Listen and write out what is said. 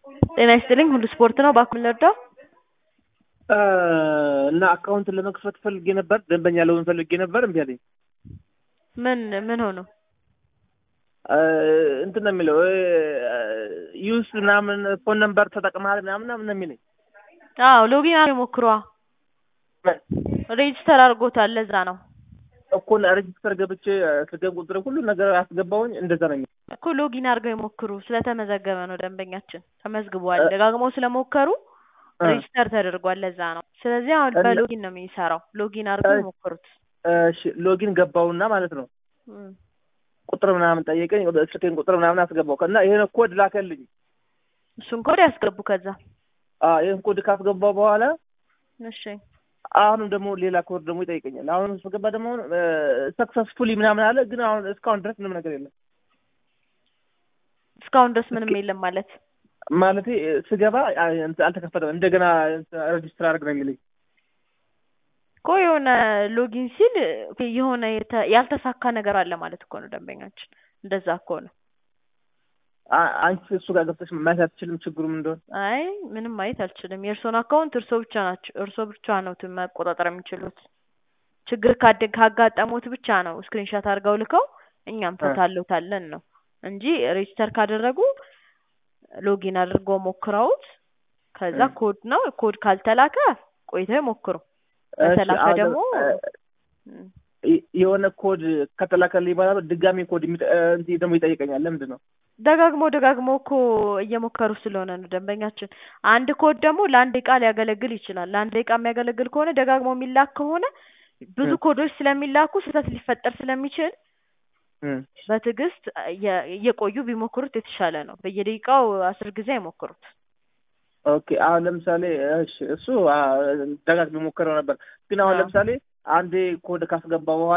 ጤና ይስጥልኝ ሁሉ ስፖርት ነው እባክዎ ምን ልርዳዎ? እና አካውንትን ለመክፈት ፈልጌ ነበር ደንበኛ ለመሆን ፈልጌ ነበር እምቢ አለኝ። ምን ምን ሆኖ? እንትን ነው የሚለው ዩስ ምናምን ፎን ነምበር ተጠቅመሃል ምናምን ምናምን ነው የሚለኝ። አዎ ሎጊን አድርገው ይሞክሯ ሬጅስተር አድርጎታል ለዛ ነው እኮ ሬጅስተር ገብቼ ስልኬን ቁጥር ሁሉ ነገር አስገባሁኝ እንደዛ ነው የሚለው እኮ ሎጊን አድርገው ይሞክሩ ስለተመዘገበ ነው ደንበኛችን ተመዝግቧል ደጋግመው ስለሞከሩ ሬጅስተር ተደርጓል ለዛ ነው ስለዚህ አሁን በሎጊን ነው የሚሰራው ሎጊን አድርገው ይሞክሩት እሺ ሎጊን ገባውና ማለት ነው ቁጥር ምናምን ጠየቀኝ ስልኬን ቁጥር ምናምን አስገባው እና ይሄን ኮድ ላከልኝ እሱን ኮድ ያስገቡ ከዛ ይህን ኮድ ካስገባው በኋላ እሺ አሁንም ደግሞ ሌላ ኮድ ደግሞ ይጠይቀኛል። አሁን ስገባ ደግሞ ሰክሰስፉሊ ምናምን አለ፣ ግን አሁን እስካሁን ድረስ ምንም ነገር የለም። እስካሁን ድረስ ምንም የለም ማለት ማለት ስገባ አልተከፈተም። እንደገና ሬጅስተር አድርግ ነው የሚለኝ እኮ የሆነ ሎጊን ሲል የሆነ ያልተሳካ ነገር አለ ማለት እኮ ነው ደንበኛችን። እንደዛ እኮ ነው። አንቺ እሱ ጋር ገብተሽ ማየት አትችልም ችግሩ ምን እንደሆነ? አይ ምንም ማየት አልችልም። የእርስዎን አካውንት እርስዎ ብቻ ናቸው እርስዎ ብቻ ነው መቆጣጠር የሚችሉት። ችግር ካጋጠሙት ብቻ ነው ስክሪንሻት አድርገው ልከው እኛም ፈታለታለን ነው እንጂ ሬጅስተር ካደረጉ ሎጊን አድርገው ሞክረውት ከዛ ኮድ ነው ኮድ ካልተላከ ቆይተው ይሞክሩ። ከተላከ ደግሞ የሆነ ኮድ ከተላከልኝ በኋላ ድጋሚ ኮድ ደግሞ ይጠይቀኛል። ለምንድን ነው? ደጋግሞ ደጋግሞ እኮ እየሞከሩ ስለሆነ ነው ደንበኛችን። አንድ ኮድ ደግሞ ለአንድ ደቂቃ ሊያገለግል ይችላል። ለአንድ ደቂቃ የሚያገለግል ከሆነ ደጋግሞ የሚላክ ከሆነ ብዙ ኮዶች ስለሚላኩ ስህተት ሊፈጠር ስለሚችል በትዕግስት እየቆዩ ቢሞክሩት የተሻለ ነው። በየደቂቃው አስር ጊዜ አይሞክሩት። ኦኬ አሁን ለምሳሌ እሺ እሱ ደጋግሞ ሞክረው ነበር። ግን አሁን ለምሳሌ አንዴ ኮድ ካስገባ በኋላ